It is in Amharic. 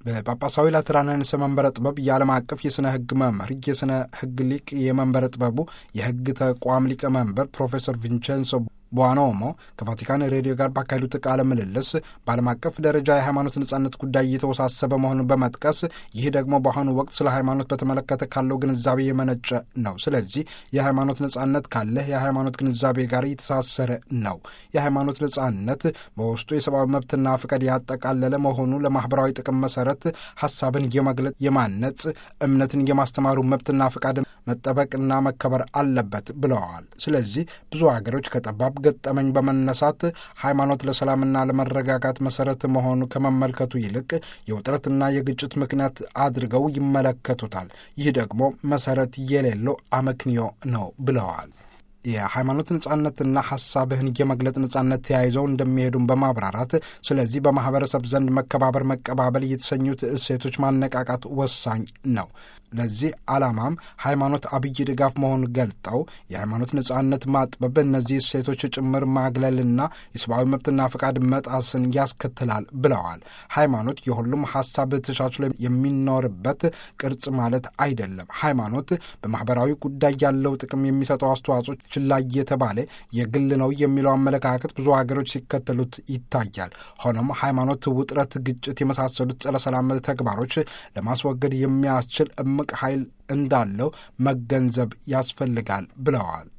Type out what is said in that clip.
በጳጳሳዊ ላትራንንስ መንበረ ጥበብ የዓለም አቀፍ የሥነ ሕግ መምህር የሥነ ሕግ ሊቅ የመንበረ ጥበቡ የሕግ ተቋም ሊቀመንበር ፕሮፌሰር ቪንቼንሶ ቧኖሞ ከቫቲካን ሬዲዮ ጋር ባካሄዱት ቃለ ምልልስ በዓለም አቀፍ ደረጃ የሃይማኖት ነጻነት ጉዳይ እየተወሳሰበ መሆኑን በመጥቀስ ይህ ደግሞ በአሁኑ ወቅት ስለ ሃይማኖት በተመለከተ ካለው ግንዛቤ የመነጨ ነው። ስለዚህ የሃይማኖት ነጻነት ካለ የሃይማኖት ግንዛቤ ጋር የተሳሰረ ነው። የሃይማኖት ነጻነት በውስጡ የሰብአዊ መብትና ፍቃድ ያጠቃለለ መሆኑ ለማህበራዊ ጥቅም መሰረት ሀሳብን የመግለጥ የማነጽ፣ እምነትን የማስተማሩ መብትና ፍቃድ መጠበቅና መከበር አለበት ብለዋል። ስለዚህ ብዙ ሀገሮች ከጠባብ ገጠመኝ በመነሳት ሃይማኖት ለሰላምና ለመረጋጋት መሰረት መሆኑ ከመመልከቱ ይልቅ የውጥረትና የግጭት ምክንያት አድርገው ይመለከቱታል። ይህ ደግሞ መሰረት የሌለው አመክንዮ ነው ብለዋል። የሃይማኖት ነጻነትና ሀሳብህን የመግለጥ ነጻነት ተያይዘው እንደሚሄዱም በማብራራት ስለዚህ በማህበረሰብ ዘንድ መከባበር፣ መቀባበል የተሰኙት እሴቶች ማነቃቃት ወሳኝ ነው። ለዚህ ዓላማም ሃይማኖት አብይ ድጋፍ መሆኑን ገልጠው የሃይማኖት ነጻነት ማጥበብ እነዚህ እሴቶች ጭምር ማግለልና የሰብአዊ መብትና ፈቃድ መጣስን ያስከትላል ብለዋል። ሃይማኖት የሁሉም ሀሳብ ተቻችሎ የሚኖርበት ቅርጽ ማለት አይደለም። ሃይማኖት በማህበራዊ ጉዳይ ያለው ጥቅም የሚሰጠው አስተዋጽኦ ችላ እየተባለ የግል ነው የሚለው አመለካከት ብዙ ሀገሮች ሲከተሉት ይታያል። ሆኖም ሃይማኖት ውጥረት፣ ግጭት የመሳሰሉት ጸረ ሰላም ተግባሮች ለማስወገድ የሚያስችል እምቅ ኃይል እንዳለው መገንዘብ ያስፈልጋል ብለዋል።